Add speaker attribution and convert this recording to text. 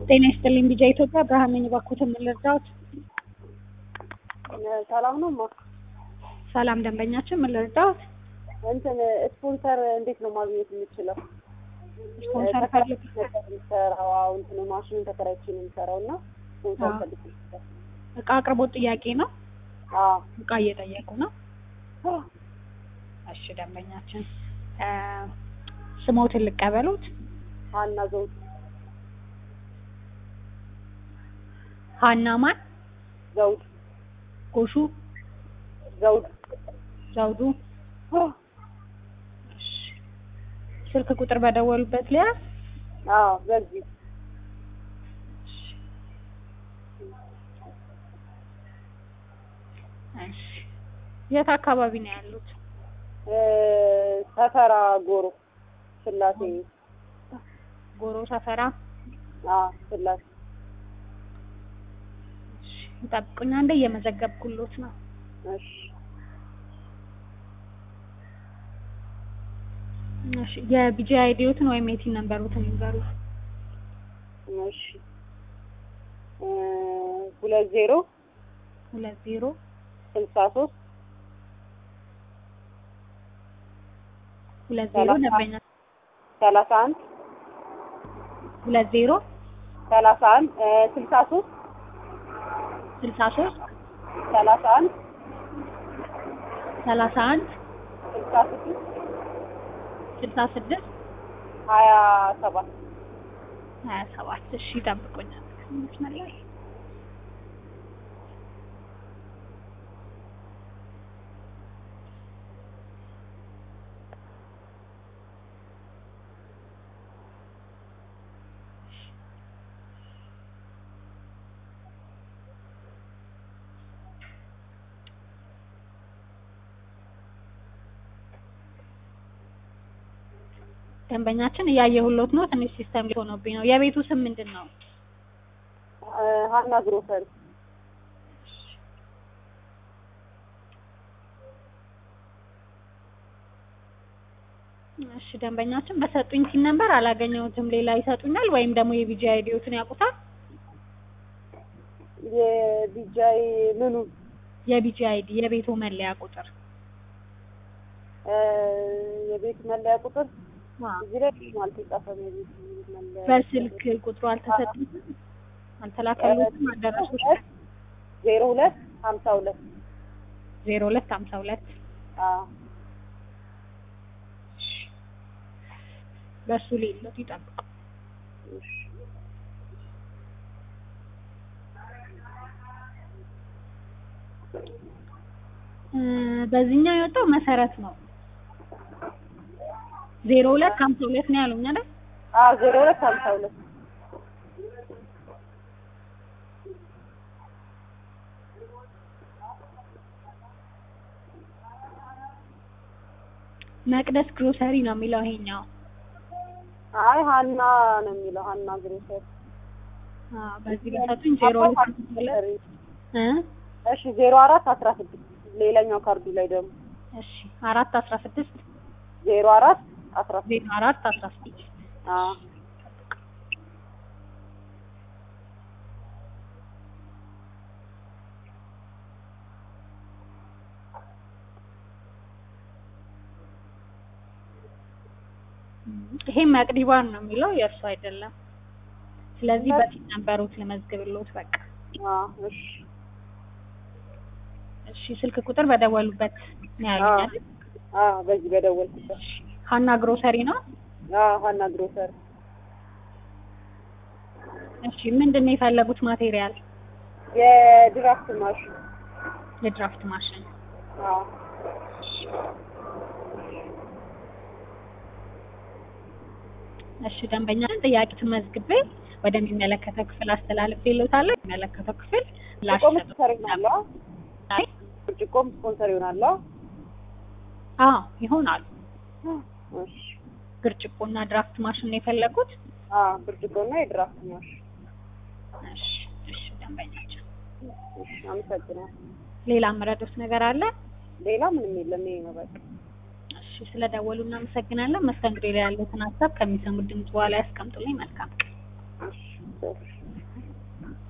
Speaker 1: ጤና ይስጥልኝ ቢጃ ኢትዮጵያ ብርሃን ነኝ። እባክዎትን ምን ልርዳዎት?
Speaker 2: ሰላም ነው ማ
Speaker 1: ሰላም ደንበኛችን ምን ልርዳዎት?
Speaker 2: እንትን ስፖንሰር እንዴት ነው ማግኘት የምችለው?
Speaker 1: ስፖንሰር
Speaker 2: ተከራይቼ
Speaker 1: ፈልግ
Speaker 2: ነበር የምሰራው አዎ፣ እንትን ማሽኑን ተከራይቼ ነው የምሰራው እና ስፖንሰር
Speaker 1: አዎ።
Speaker 2: ፈልጌ ነበር።
Speaker 1: እቃ አቅርቦት ጥያቄ ነው።
Speaker 2: አዎ
Speaker 1: እቃ እየጠየቁ ነው። እሺ ደንበኛችን እ ስሞትን ልቀበሉት።
Speaker 2: ሀና ዘውድ
Speaker 1: ሀና ማን?
Speaker 2: ዘውድ
Speaker 1: ጎሹ
Speaker 2: ዘውድ
Speaker 1: ዘውዱ። እሺ ስልክ ቁጥር በደወሉበት ሊያዝ
Speaker 2: አዎ በዚህ
Speaker 1: እሺ የት አካባቢ ነው ያሉት?
Speaker 2: እ ሰፈራ ጎሮ ስላሴ
Speaker 1: ጎሮ ሰፈራ።
Speaker 2: አዎ ስላሴ
Speaker 1: እሺ ይጠብቁኝ፣ አንዴ እየመዘገብኩሎት ነው።
Speaker 2: እሺ
Speaker 1: እሺ የቢጂ አይዲዎትን ወይም የቲን ነምበሩትን ይንገሩ።
Speaker 2: እሺ እ ሁለት ዜሮ
Speaker 1: ሁለት ዜሮ
Speaker 2: ስልሳ ሶስት
Speaker 1: ሁለት ዜሮ
Speaker 2: ሰላሳ
Speaker 1: ደንበኛ
Speaker 2: ሰላሳ አንድ
Speaker 1: ሁለት ዜሮ
Speaker 2: ሰላሳ አንድ እ ስልሳ ሶስት
Speaker 1: ስልሳ ሶስት
Speaker 2: ሰላሳ አንድ
Speaker 1: ሰላሳ አንድ
Speaker 2: ስልሳ ስድስት
Speaker 1: ስልሳ ስድስት
Speaker 2: ሀያ ሰባት
Speaker 1: ሀያ ሰባት እሺ ይጠብቁኛል። መስመር ላይ ደንበኛችን እያየሁሎት ነው። ትንሽ ሲስተም ላይ ሆኖብኝ ነው። የቤቱ ስም ምንድን ነው?
Speaker 2: እ ሀና ግሮሰሪ
Speaker 1: እሺ ደንበኛችን በሰጡኝ ሲን ነበር አላገኘሁትም። ሌላ ይሰጡኛል ወይም ደግሞ የቢጂ አይዲዎትን ያውቁታል?
Speaker 2: የቢጃይ ምኑ
Speaker 1: የቢጂ አይዲ የቤቱ መለያ ቁጥር
Speaker 2: እ የቤት መለያ ቁጥር እዚህ ላይ ብዙም አልተጻፈም። የቤት መለያ
Speaker 1: በስልክ ቁጥሩ አልተሰጡም፣ አልተላከሉትም። አዳራሾች
Speaker 2: ዜሮ ሁለት ሀምሳ ሁለት
Speaker 1: ዜሮ ሁለት ሀምሳ ሁለት
Speaker 2: አዎ
Speaker 1: በሱ ሌሎት ይጠብቁ።
Speaker 2: እሺ
Speaker 1: እ በዚህኛው የወጣው መሰረት ነው። ዜሮ ሁለት ሀምሳ ሁለት ነው ያሉኝ አይደል?
Speaker 2: አዎ ዜሮ ሁለት ሀምሳ ሁለት
Speaker 1: መቅደስ ግሮሰሪ ነው የሚለው ይሄኛው።
Speaker 2: አይ ሀና ነው የሚለው ሀና ግሮሰሪ
Speaker 1: አዎ በዚህ ቢሰጡኝ ዜሮ ሁለት ሀምሳ ሁለት እ
Speaker 2: እሺ ዜሮ አራት አስራ ስድስት ሌላኛው ካርዱ ላይ ደግሞ
Speaker 1: እሺ አራት አስራ ስድስት
Speaker 2: ዜሮ አራት አስራ ስድስት
Speaker 1: ዜሮ አራት አስራ ስድስት
Speaker 2: አዎ
Speaker 1: ይሄ መቅዲባን ነው የሚለው የእርሱ አይደለም። ስለዚህ በፊት ነበሩት ልመዝግብሎት በቃ።
Speaker 2: አዎ እሺ
Speaker 1: እሺ ስልክ ቁጥር በደወሉበት ነው ያሉኝ
Speaker 2: አዎ
Speaker 1: አይደል?
Speaker 2: አዎ በዚህ በደወልኩበት
Speaker 1: ሀና ግሮሰሪ ነው።
Speaker 2: አዎ ሀና ግሮሰሪ
Speaker 1: እሺ ምንድን ነው የፈለጉት ማቴሪያል?
Speaker 2: የድራፍት ማሽን
Speaker 1: የድራፍት ማሽን።
Speaker 2: አዎ
Speaker 1: እሺ ደንበኛን ጥያቄ ትመዝግቤ ወደሚመለከተው ክፍል አስተላልፌልዎታለሁ። የሚመለከተው ክፍል
Speaker 2: ብርጭቆም ስፖንሰር ይሆናል አዎ
Speaker 1: ላይ
Speaker 2: ብርጭቆም ስፖንሰር ይሆናል አዎ
Speaker 1: አዎ ይሆናሉ።
Speaker 2: እሺ
Speaker 1: ብርጭቆና ድራፍት ማሽን ነው የፈለጉት?
Speaker 2: አዎ ብርጭቆና የድራፍት ማሽን
Speaker 1: እሺ እሺ ደንበኛችን
Speaker 2: እሺ አመሰግናለሁ
Speaker 1: ሌላ የምረዱት ነገር አለ?
Speaker 2: ሌላ ምንም የለም ይሄ ነው በቃ
Speaker 1: እሺ ስለደወሉ እናመሰግናለን። መስተንግዶ ላይ ያሉትን ሀሳብ ከሚሰሙት ድምጽ በኋላ ያስቀምጡልኝ። መልካም ቀን።
Speaker 2: እሺ እሺ